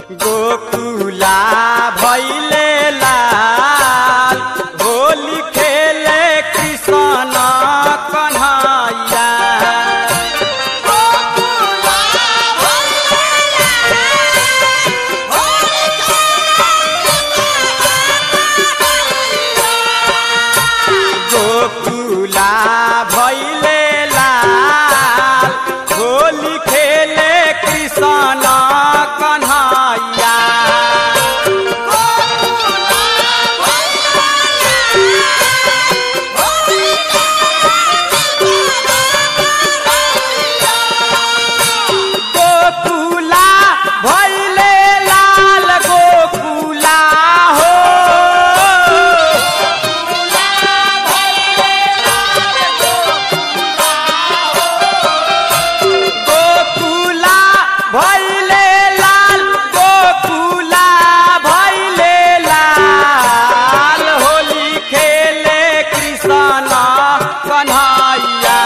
गोकुला भैले लाल होली खेले कृष्ण कन्हैया गोकुला भैले लाल होली खेले कृष्ण कन्हैया गोकुला भैले लाल गोकुला हो गोकुला भैले लाल गोकुला भैले लाल होली खेले कृष्ण कन्हैया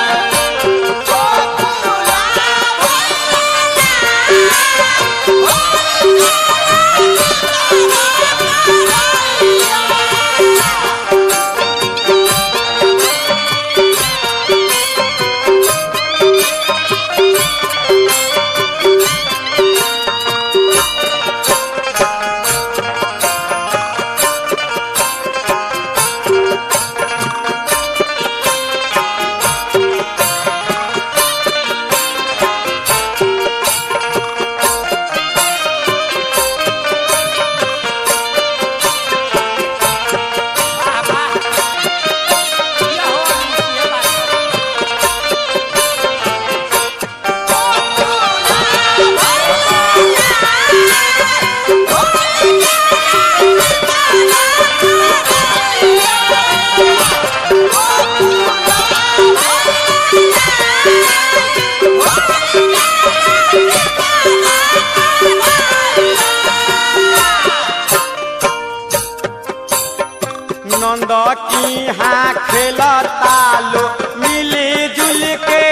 नंद की हाँ खेलता लो मिली जुल के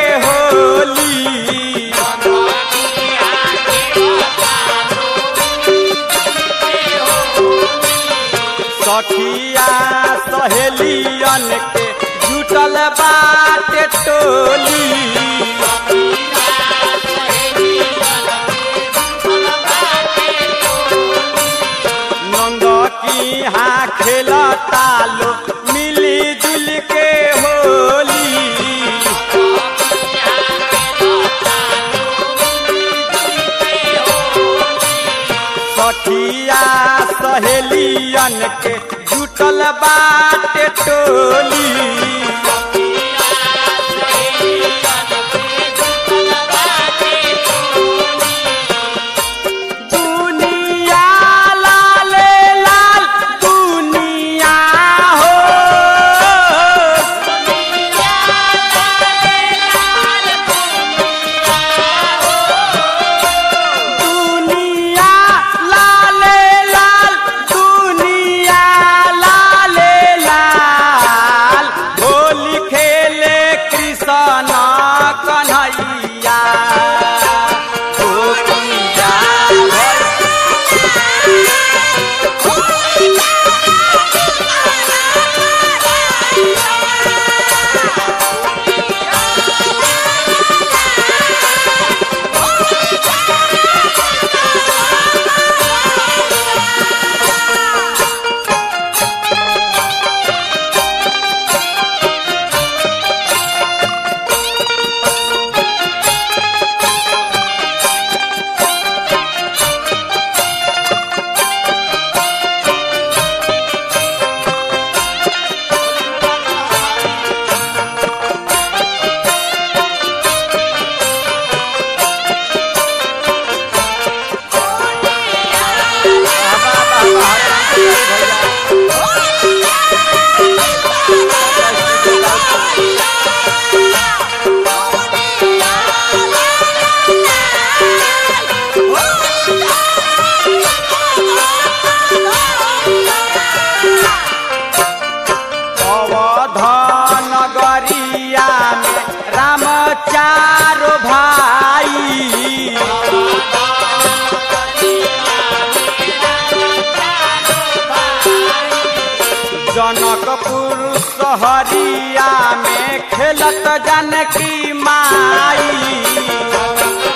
होली सखिया सहेलियन के जुटल बाटे टोली नंद की हाँ खेलता लो मिली जुल के होली सखिया सहेलियन के जुटल बाटे टोली दुनिया लाले लाल दुनिया हो दुनिया लाले लाल दुनिया लाले लाल होली जनकपुर सहरिया में खेलत जानकी माई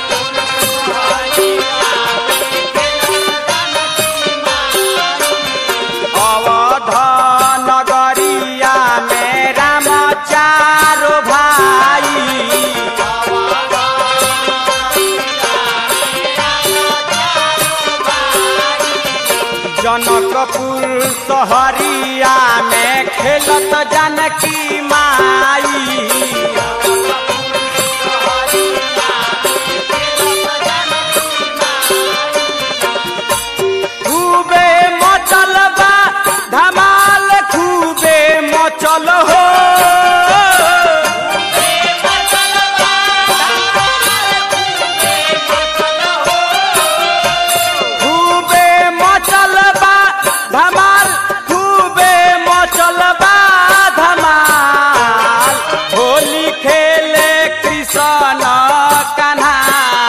अवध नगरिया में राम चारो भाई जनकपुर सहरिया में खेलत जानकी माई खूबे मचल बा धमाल खूबे मचल हो खूबे मचल बा धमाल खूबे मचल बा धमाल होली खेले कृष्ण